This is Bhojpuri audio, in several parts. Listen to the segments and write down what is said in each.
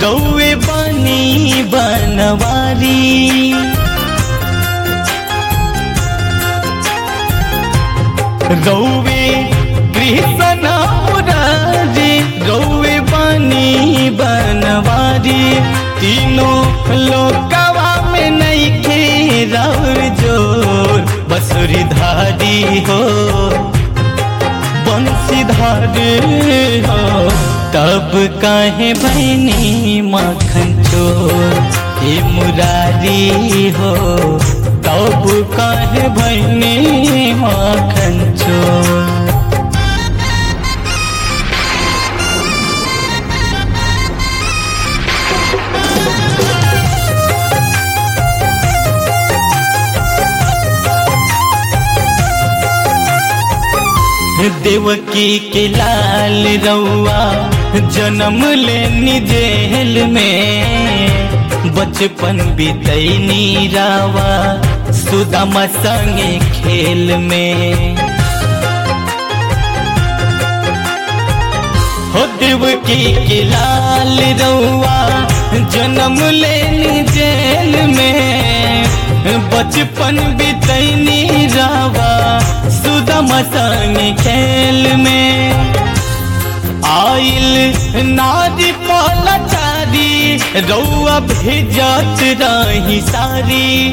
रौवे बनी बनवारी रौवे कृष्ण मुरारी रौवे बनी बनवारी तीनों लोकवा में नहीं खे रौर जोर बसुरी धारी हो बंसीधारी हो तब काहे बहनी माखन चोर हे मुरारी हो तब काहे बहनी माखन चोर देवकी के लाल रउआ जन्म लेनी जेल में बचपन बीतैनी रावा सुदामा संगे खेल में हो देवकी के लाल रउआ जन्म लेनी जेल में बचपन बीतैनी रावा सुदम संग खेल में आइल नारी पलचारी रउआ भेजत रही सारी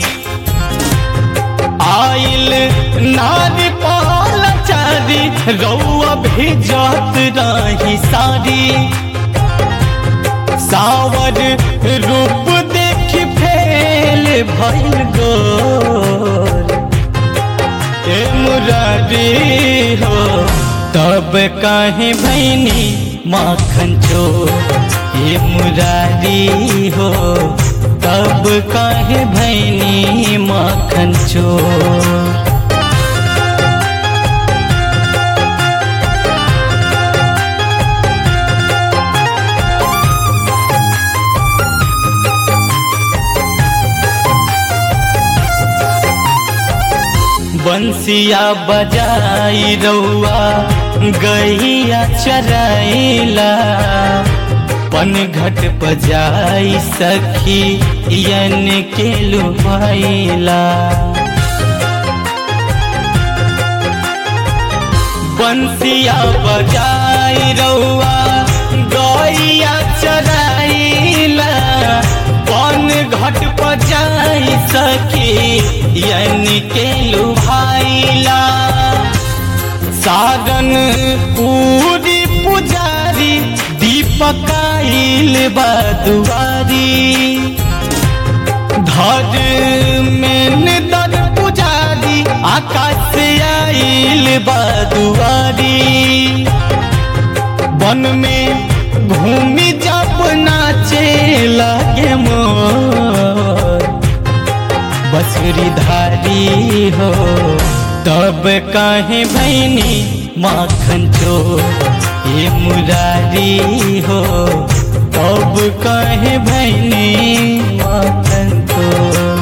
आइल नारी पलचारी रउआ भेजत रही सारी सावर रूप देख फेल भइल गोर ए मुरारी हो तब काहे भैनी माखन चोर ए मुरारी हो तब काहे भैनी माखन चोर बंसिया बजाई रउआ गैया चराइला पन घट बजाई सखी यन के लुभाइला बंसिया बजाई रउआ गैया चराइला पन घट बजाई सखी यन के लुभाइला सागन पूरी पुजारी दीपकाइल बदुआरी धर में दर पुजारी आकाश से आइल बदुआरी वन में घूमी जब नाचे लगे मोर बसुरी धारी हो तब काहे भैनी माखन चोर ये मुरारी हो तब काहे भैनी माखन चोर